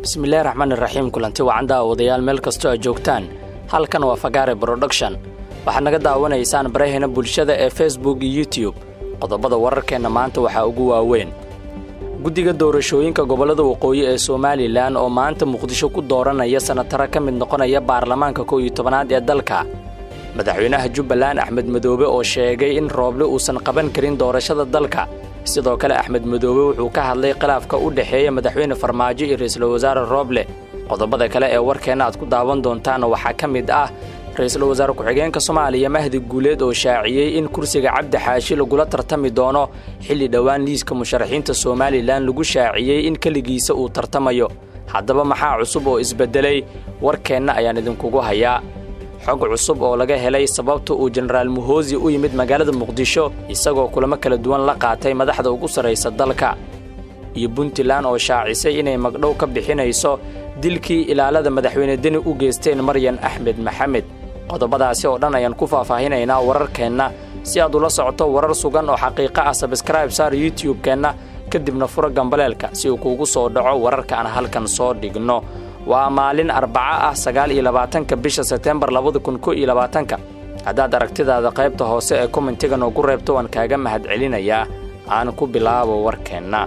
bismillahi raxmaan iraxiim kulanti wacan daawadayaal meel kastoo aad joogtaan halkan waa fagaare broduction waxaad naga daawanaysaan barahena bulshada ee facebook iyo youtube qodobada wararkeenna maanta waxaa ugu waaweyn guddiga doorashooyinka gobollada waqooyi ee somalilan oo maanta muqdisho ku dooranaya sanataro ka mid noqonaya baarlamaanka kow iyo tobanaad ee dalka madaxweynaha jubbaland axmed madoobe oo sheegay in rooble uusan qaban karin doorashada dalka sidoo kale axmed madoobe wuxuu ka hadlay khilaafka u dhexeeya madaxweyne farmaajo iyo ra'iisul wasaare rooble qodobada kale ee warkeenna aad ku daawan doontaan waxaa ka mid ah ra-iisul wasaare ku-xigeenka soomaaliya mahdi guuleed oo shaaciyey in kursiga cabdi xaashi lagula tartami doono xilli dhowaan liiska musharaxiinta somalilan lagu shaaciyey in keligiisa uu tartamayo haddaba maxaa cusub oo isbeddelay warkeenna ayaan idinkugu hayaa xog cusub oo laga helay sababta uu jenaraal muhoosi u yimid magaalada muqdisho isagoo kulamo kala duwan la qaatay madaxda ugu sarraysa dalka iyo puntland oo shaacisay inay magdhow ka bixinayso dilkii ilaalada madaxweyne deni u geysteen maryan axmed maxamed qodobadaasi oo dhan ayaan ku faahfaahinaynaa wararkeenna si aad ula socoto warar sugan oo xaqiiqo ah sabskraib saar youtube-keenna kadibna fura gambaleelka si uu kuugu soo dhaco wararka aan halkan soo dhigno waa maalin arbaco ah sagaal iyo labaatanka bisha sebtembar labada kun ko iyo labaatanka haddaad aragtidaada qaybta hoose ee kommentiga noogu reebto waan kaaga mahad celinayaa aan ku bilaabo warkeenna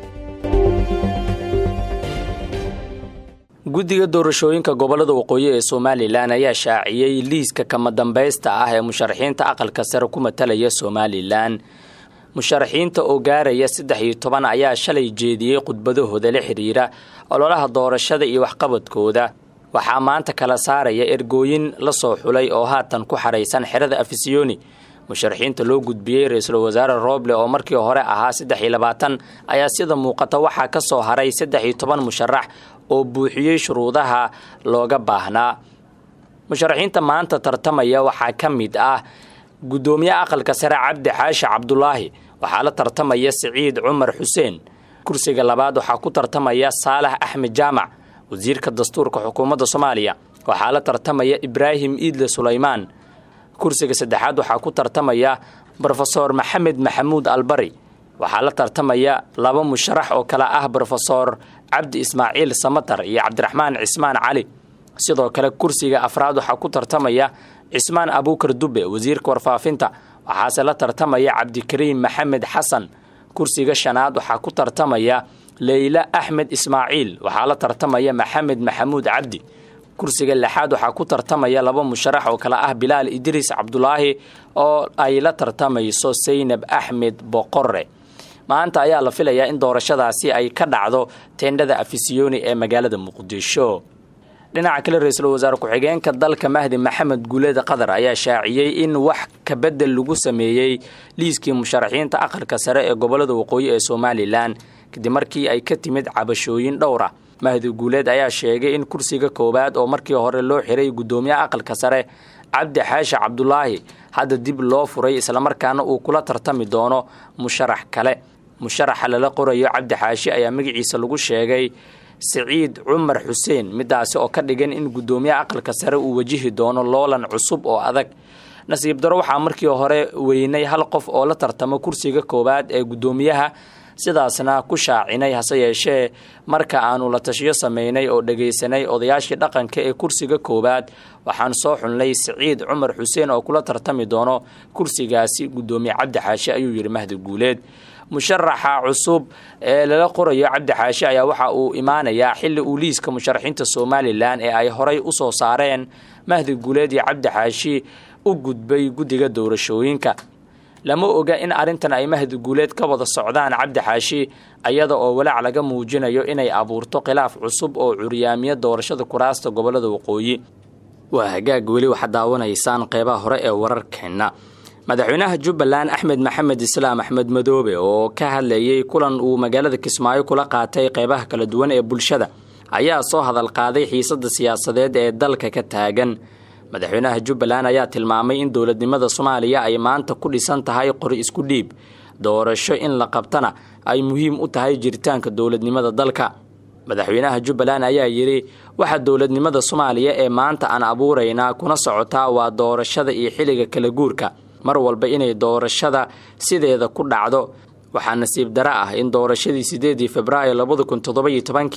guddiga doorashooyinka gobollada waqooyi ee somalilan ayaa shaaciyey liiska kama dambaysta ah ee musharaxiinta aqalka sare ku matalaya somalilan musharaxiinta oo gaaraya saddex iyo toban ayaa shalay jeediyey khudbadahooda la xidhiira ololaha doorashada iyo waxqabadkooda waxaa maanta kala saaraya ergooyin la soo xulay oo haatan ku xaraysan xerada afisiyoni musharaxiinta loo gudbiyey ra-iisul wasaare rooble oo markii hore ahaa saddex iyo labaatan ayaa sida muuqata waxaa ka soo haray saddex iyo toban musharax oo buuxiyey shuruudaha looga baahnaa musharaxiinta maanta tartamaya waxaa ka mid ah guddoomiyaha aqalka sare cabdi xaashi cabdulaahi waxaa la tartamaya siciid cumar xuseen kursiga labaad waxaa ku tartamaya saalax axmed jaamac wasiirka dastuurka xukuumadda soomaaliya waxaa la tartamaya ibraahim iidle sulaymaan kursiga saddexaad waxaa ku tartamaya brofesor maxamed maxamuud albari waxaa la tartamaya laba musharax oo kale ah brofesor cabdi ismaaciil samatar iyo cabdiraxmaan cismaan cali sidoo kale kursiga afraad waxaa ku tartamaya cismaan abuukar dube wasiirka warfaafinta waxaase la tartamaya cabdikariim maxamed xasan kursiga shanaad waxaa ku tartamaya leyla axmed ismaaciil waxaa la tartamaya maxamed maxamuud cabdi kursiga lixaad waxaa ku tartamaya laba musharax oo kale ah bilaal idriis cabdulaahi oo ay la tartamayso saynab axmed boqore maanta ayaa la filayaa in doorashadaasi ay ka dhacdo teendhada afisiyoni ee magaalada muqdisho dhinaca kale ra-iisul wasaare ku-xigeenka dalka mahdi maxamed guuleed qatar ayaa shaaciyey in wax kabedel lagu sameeyey liiskii musharaxiinta aqalka sare ee gobollada waqooyi ee somalilan kadib markii ay ka timid cabashooyin dhowra mahdi guuleed ayaa sheegay in kursiga koowaad oo markii hore loo xiray guddoomiyaha aqalka sare cabdi xaashi cabdulaahi hadda dib loo furay islamarkaana uu kula tartami doono musharax kale musharaxa lala qorayo cabdi xaashi ayaa magaciisa lagu sheegay siciid cumar xuseen midaasi oo ka dhigan in guddoomiyaha aqalka sare uu wajihi doono loolan cusub oo adag nasiib daro waxaa markii hore weynay hal qof oo la tartamo kursiga koowaad ee guddoomiyaha sidaasna ku shaacinay hase yeeshee marka aanu la tashiyo sameynay oo dhegaysanay odayaashii dhaqanka ee kursiga koowaad waxaan soo xulnay siciid cumar xuseen oo kula tartami doono kursigaasi guddoomiye cabdi xaashi ayuu yidhi mahdi guuleed musharaxa cusub ee lala qorayo cabdi xaashi ayaa waxa uu imaanayaa xilli uu liiska musharaxiinta somalilan ee ay horay u soo saareen mahdi guuleed iyo cabdi xaashi u gudbay guddiga doorashooyinka lama oga in arrintan ay mahdi guuleed ka wada socdaan cabdi xaashi ayada oo walaac laga muujinayo inay abuurto khilaaf cusub oo curyaamiya doorashada kuraasta gobollada waqooyi waa hagaag weli waxaad daawanaysaan qeybaha hore ee wararkeenna madaxweynaha jubbaland axmed maxamed islaam axmed madoobe oo ka hadlayey kulan uu magaalada kismaayo kula qaatay qeybaha kala duwan ee bulshada ayaa soo hadal qaaday xiisadda siyaasadeed ee dalka ka taagan madaxweynaha jubbaland ayaa tilmaamay in dowladnimada soomaaliya ay maanta ku dhisan tahay qori isku dhiib doorasho in la qabtana ay muhiim u tahay jiritaanka dowladnimada dalka madaxweynaha jubbaland ayaa yidhi waxa dowladnimada soomaaliya ee maanta aan abuuraynaa kuna socotaa waa doorashada iyo xilliga kala guurka mar walba inay doorashada sideeda ku dhacdo waxaa nasiib dara ah in doorashadii sideedii februaayo labada kun toddobayo tobankii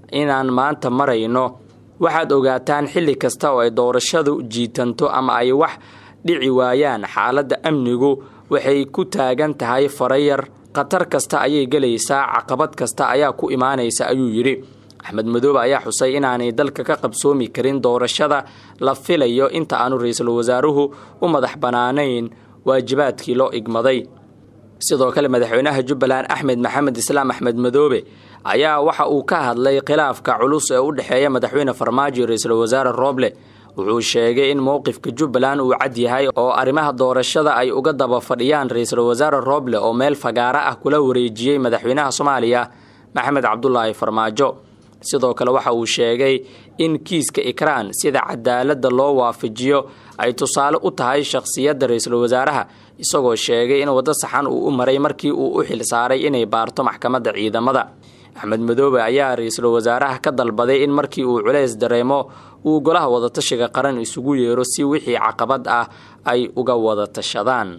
inaan maanta marayno waxaad ogaataan xilli kasta oo ay doorashadu jiitanto ama ay wax dhici waayaan xaaladda amnigu waxay ku taagan tahay farayar khatar kasta ayay gelaysaa caqabad kasta ayaa ku imaanaysa ayuu yidhi axmed madoobe ayaa xusay inaanay dalka ka qabsoomi karin doorashada la filayo inta aanu ra-iisul wasaaruhu u madax bannaanayn waajibaadkii loo igmaday sidoo kale madaxweynaha jubbaland axmed maxamed islaam axmed madoobe ayaa waxa uu ka hadlay khilaafka culus ee u dhexeeya madaxweyne farmaajo iyo ra-iisul wasaare rooble wuxuu sheegay in mowqifka jubbaland uu cad yahay oo arrimaha doorashada ay uga daba fadhiyaan ra-iisul wasaare rooble oo meel fagaaro ah kula wareejiyey madaxweynaha soomaaliya maxamed cabdulaahi farmaajo sidoo kale waxa uu sheegay in kiiska ikraan sida cadaaladda loo waafajiyo ay tusaale u tahay shakhsiyadda ra-iisul wasaaraha isagoo sheegay in waddo saxan uu u maray markii uu u xil saaray inay baarto maxkamadda ciidamada axmed madoobe ayaa ra-iisul wasaaraha ka dalbaday in markii uu culays dareemo uu golaha wadatashiga qaran isugu yeero si wixii caqabad ah ay uga wada tashadaan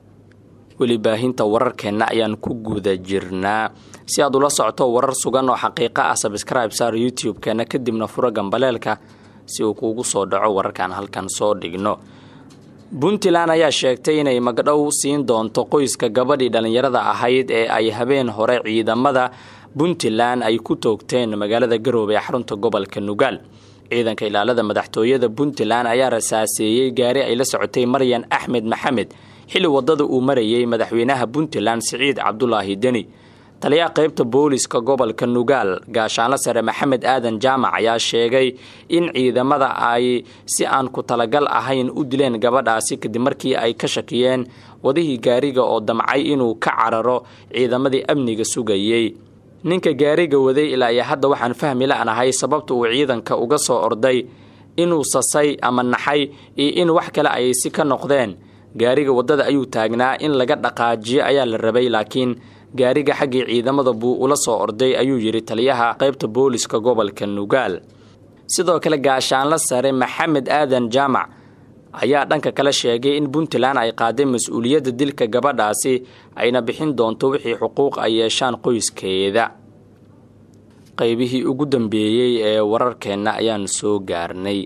weli baahinta wararkeenna ayaan ku guda jirnaa si aad ula socoto warar sugan oo xaqiiqo ah sabscribe saar youtube-keena kadibna furo gambaleelka si uu kuugu soo dhaco wararkaan halkan soo dhigno puntland ayaa sheegtay inay magdhow siin doonto qoyska gabadhii dhallinyarada ahayd ee ay habeen hore ciidamada puntland ay ku toogteen magaalada garoobe ee xarunta gobolka nugaal ciidanka ilaalada madaxtooyada puntland ayaa rasaaseeyey gaari ay la socotay maryan axmed maxamed xilli wadada uu marayay madaxweynaha puntland siciid cabdulaahi deni taliyaha qaybta booliska gobolka nugaal gaashaanlo sare maxamed aadan jaamac ayaa sheegay in ciidamada ay si aan ku talagal ahayn u dileen gabadhaasi kadib markii ay ka shakiyeen wadihii gaariga oo damcay inuu ka cararo ciidamadii amniga sugayey ninka gaariga waday ilaa iyo hadda waxaan fahmi la-nahay sababta uu ciidanka uga soo orday inuu sasay ama naxay iyo in wax kale ay si ka noqdeen gaariga waddada ayuu taagnaa in laga dhaqaajiyo ayaa la rabay laakiin gaariga xaggii ciidamada buu ula soo orday ayuu yidhi taliyaha qaybta booliska gobolka nugaal sidoo kale gaashaanlo sare maxamed aadan jaamac ayaa dhanka kale sheegay in puntland ay qaaday mas-uuliyadda dilka gabadhaasi ayna bixin doonto wixii xuquuq ay yeeshaan qoyskeeda qaybihii ugu dambeeyey ee wararkeenna ayaan soo gaarnay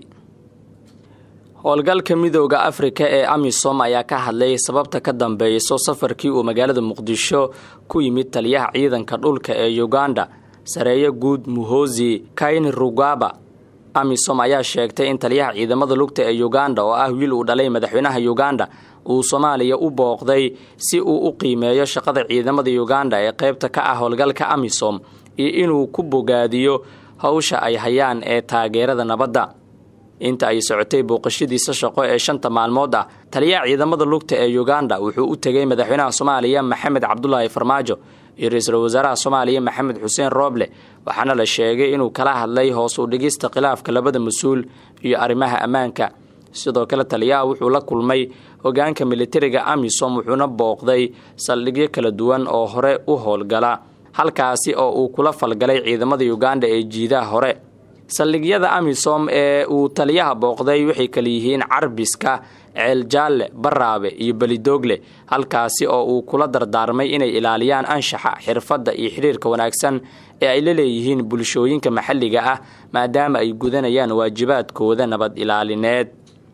howlgalka midooda afrika ee amisom ayaa ka hadlay sababta ka dambeyso safarkii uu magaalada muqdisho ku yimid taliyaha ciidanka dhulka ee uganda sareeyo guud muhosi kayn rugaba amisom ayaa sheegtay in taliyaha ciidamada lugta ee uganda oo ah wiil uu dhalay madaxweynaha uganda uu soomaaliya u booqday si uu u qiimeeyo shaqada ciidamada uganda ee qaybta ka ah howlgalka amisom iyo inuu ku bogaadiyo howsha ay hayaan ee taageerada nabadda inta ay socotay booqashadiisa shaqo ee shanta maalmood ah taliyaha ciidamada lugta ee uganda wuxuu u tegay madaxweynaha soomaaliya maxamed cabdulaahi farmaajo iyo ra-iisul wasaaraha soomaaliya maxamed xuseen rooble waxaana la sheegay inuu kala hadlay hoos u dhigista khilaafka labada mas-uul iyo arrimaha ammaanka sidoo kale taliyaha wuxuu la kulmay hogaanka militariga amisom wuxuuna booqday saldhigyo kala duwan oo hore u howlgala halkaasi oo uu kula falgalay ciidamada uganda ee jiidaha hore saldhigyada amisom ee uu taliyaha booqday waxay kala yihiin carbiska ceeljaalle baraabe iyo belidoogle halkaasi oo uu kula dardaarmay inay ilaaliyaan anshaxa xirfadda iyo xidhiirka wanaagsan ee ay la leeyihiin bulshooyinka maxalliga ah maadaama ay gudanayaan waajibaadkooda nabad ilaalineed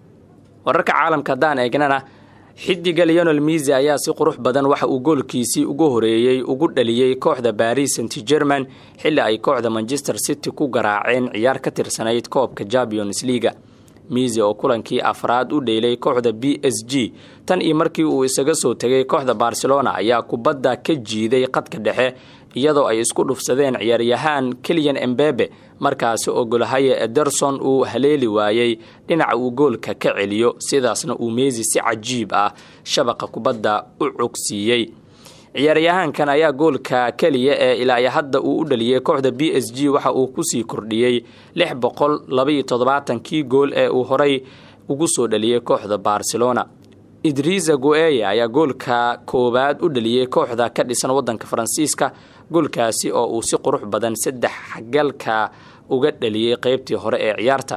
wararka caalamka haddaan eegnana xidiga leonel misi ayaa si qurux badan waxa uu goolkiisii ugu horeeyey ugu dhaliyey kooxda baris st german xilli ay kooxda manchester city ku garaaceen ciyaar ka tirsanayd koobka champions leaga misi oo kulankii afraad u dheylay kooxda b s g tan iyo markii uu isaga soo tegay kooxda barcelona ayaa kubadda ka jiiday qadka dhexe iyadoo ay isku dhufsadeen ciyaaryahaan keliyan embebe markaasi oo golhaye ederson uu haleeli waayey dhinaca uu goolka ka celiyo sidaasna uu meesi si cajiib ah shabaqa kubadda u cogsiiyey ciyaaryahaankan ayaa goolka keliya ee ilaa hadda uu u dhaliyey kooxda b s g waxa uu kusii kordhiyey lix boqol labaiyo toddobaatankii gool ee uu horay ugu soo dhaliyey kooxda barcelona idrisa goeye ayaa goolka koowaad u dhaliyey kooxda ka dhisan wadanka faransiiska goolkaasi oo uu si qurux badan saddex galka uga dhaliyey qeybtii hore ee ciyaarta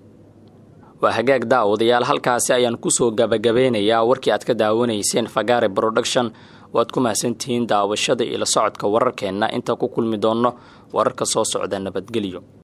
waa hagaag daawadayaal halkaasi ayaan kusoo gabagabeynayaa warkii aad ka daawanayseen fagare production waad ku mahadsantihiin daawashada iyo la socodka wararkeenna inta ku kulmi doonno wararka soo socda nabadgelyo